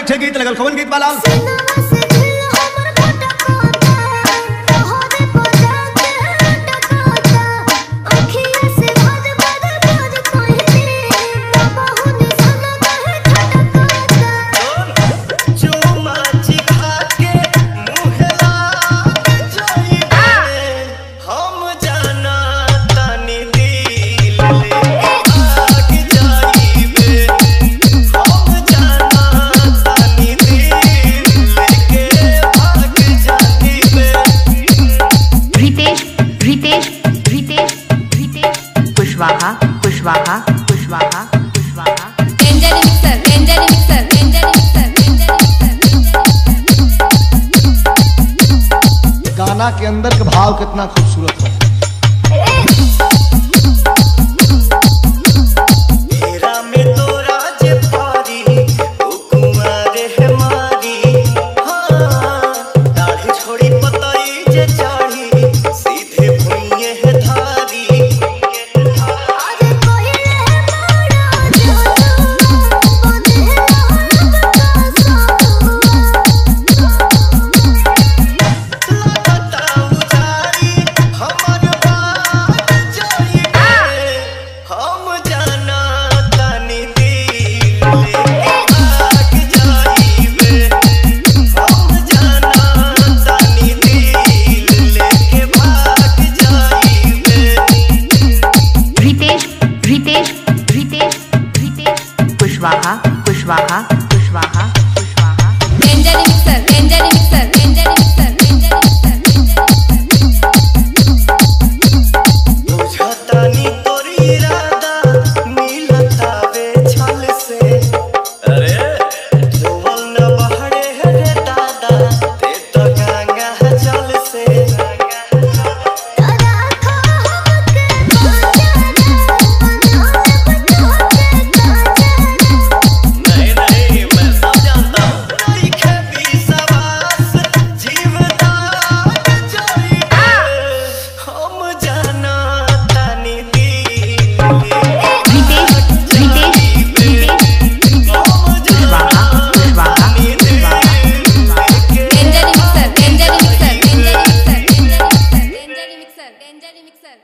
ठे गीत लगल कौन गीत वाला Ritesh Ritesh Ritesh Ritesh Kushwaha Kushwaha Kushwaha Kushwaha danger mixer danger mixer danger mixer danger mixer गाना के अंदर के भाव कितना खूबसूरत है रितेश रितेश रितेश रितेश कुशवाहा कुशवाहा कुशवाहा